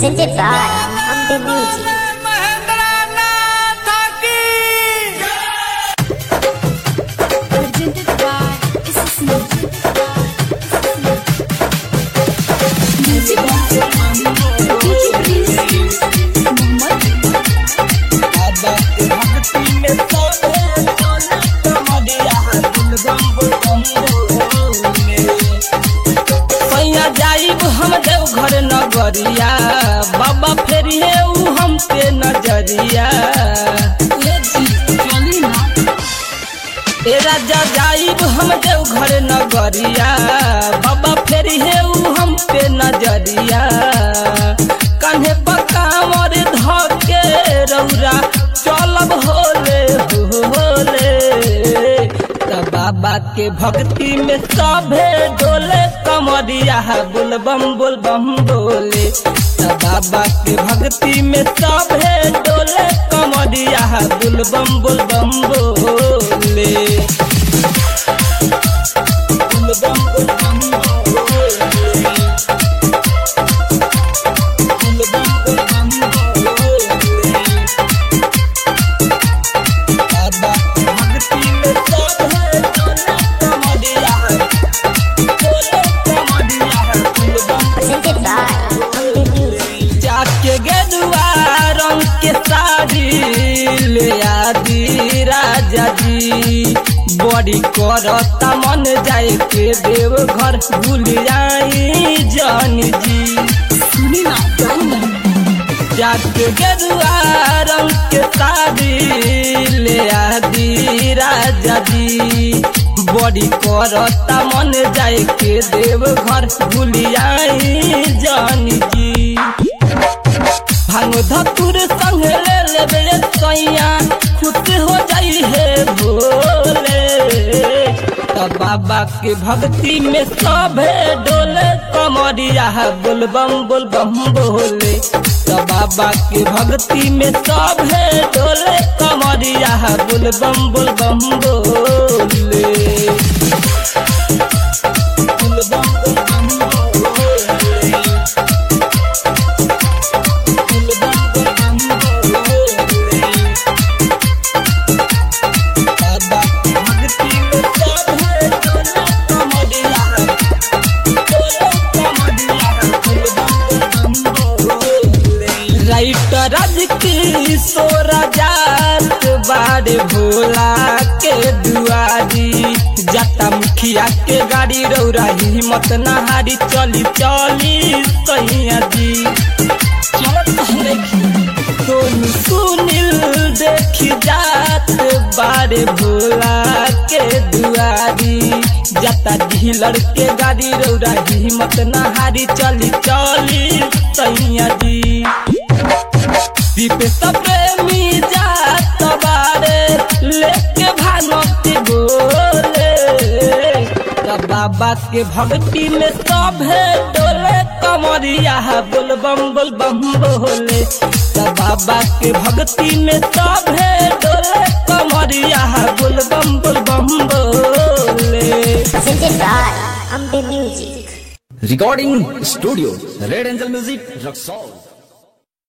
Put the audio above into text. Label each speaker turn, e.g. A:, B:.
A: presented by Ambe Music.
B: presented by SS Music. Music DJ Prince Mohammed
C: पैया जाइब हम देव घर नगरिया बाबा फेरी है ऊ हम पे नजरिया ए राजा जाइब हम देव घर नगरिया बाबा फेरी है ऊ हम पे नजरिया कान्हे पकावर धके रौरा चलब होले होले त बाबा के भक्ति में सभे डोले कमरिया बुल बम बुल बम बोले त बाबा के भक्ति में सभे डोले कमरिया बुल बम बुल बम बोले बुल बम बुल बम बोले बुल बम बुल बम बोले बाबा भक्ति में सब है डोले कमरिया डोले कमरिया बुल बम
A: Presented by Ambe Music.
C: जाके गेरुआ रंग के साड़ी ले आदि राजा जी बड़ी करता मन जाए के देव घर भूल आई जान जी सुनी ना जाके गेरुआ रंग के साड़ी ले आदि राजा जी बड़ी करता मन जाए के देव घर भूल आई जान जी भांग धतुर संग ले लेबे सैया खुश हो जाई है भोले त बाबा के भक्ति में सभे डोले कमरिया बोल बम बोल बम बोले त बाबा के भक्ति में सभे डोले कमरिया बोल बम बोल बम बोले बोल बम बोल बम बोले राइटर राज की सोरा जात बाड़े भोला के दुआरी जाता मुखिया के गाड़ी रौरा हिम्मत नहारी चली चली सैया जी चलत सोनू सुनील देखी जात बारे भोला के दुआरी जाता ढीलर के गाड़ी रौरा हिम्मत नहारी चली चली सैया जी दीप प्रेमी जात बारे लेके भानती बोले त बाबा के भक्ति में सभे डोले कमरिया बोल बम बोल बम बोले त बाबा के भक्ति में सभे डोले कमरिया बोल बम बोल बम बोले
A: Presented by Ambe Music.
D: Recording Studio Red Angel Music Rock Song